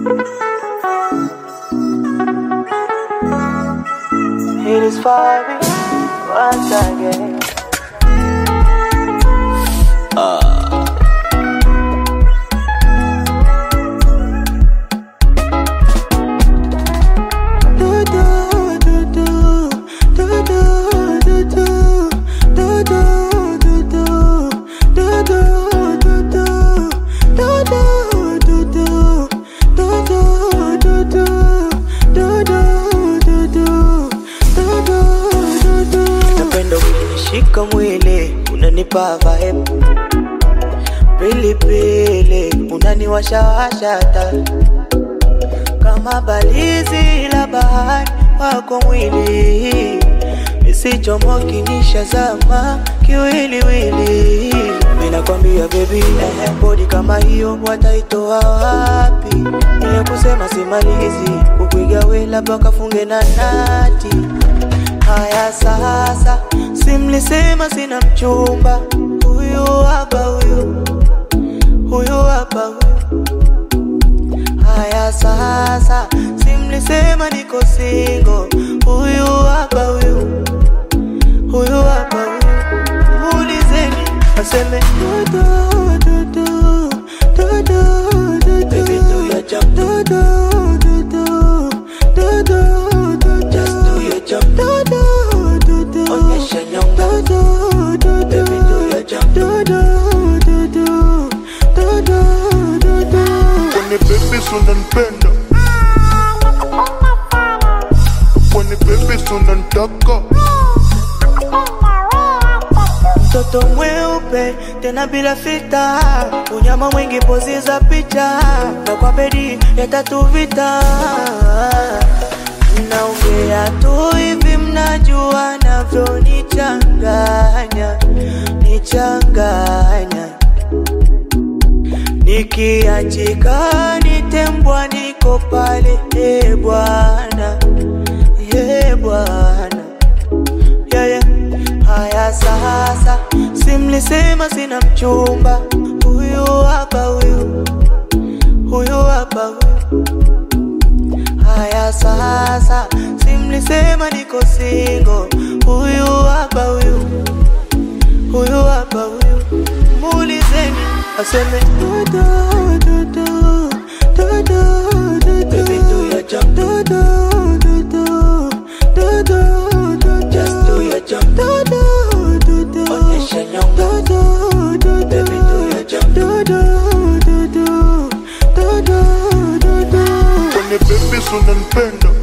It is for me once again. Do, do, do, do. Do, do, do, do. Do, do, do, do. Do, do, do, do. Do, do, do, do. Do, do, do, do. Do, do, do, do. Do, do, do, do. Napenda ukinishika mwili unanipa vibe pilipili unaniwashawasha taa kama balizi la bahari wako mwili isichomoki nishazama kiwiliwili minakwambia bebi bodi kama hiyo wataitoa wapi niya kusema simalizi kukuigawe labda kafunge na nati haya sasa simlisema sina mchumba huyu hapa huyu huyu hapa huyu Haya sasa, simlisema niko single. Huyu hapa huyu, huyu hapa huyu, muulizeni aseme do do do do do do do Baby, do your jump. do do do do do do do Just do your jump. do do do do Onyesha nyonga. do do do do Baby, do your jump. do do do do do do do do When the baby unanipenda When the baby unanitaka mtoto mweupe tena bila fita, unyama mwingi pozi za picha, na kwa bedi ya tatu vita. Mnaongea tu hivi, mnajua navyonichanganya nichanganya, nikiachika nitembwa, niko pale, e Bwana, e Bwana yeah, yeah. Haya sasa, simlisema sina mchumba, huyu hapa huyu, huyu hapa huyu. Haya sasa, simlisema niko single, huyu hapa huyu, huyu hapa huyu. Muulizeni aseme do do do do do do do Baby, do your jump. do do do do do do do Just do your jump. do do do do Onyesha nyonga. do do do do Baby, do your jump. do do do do do do do do When the baby unanipenda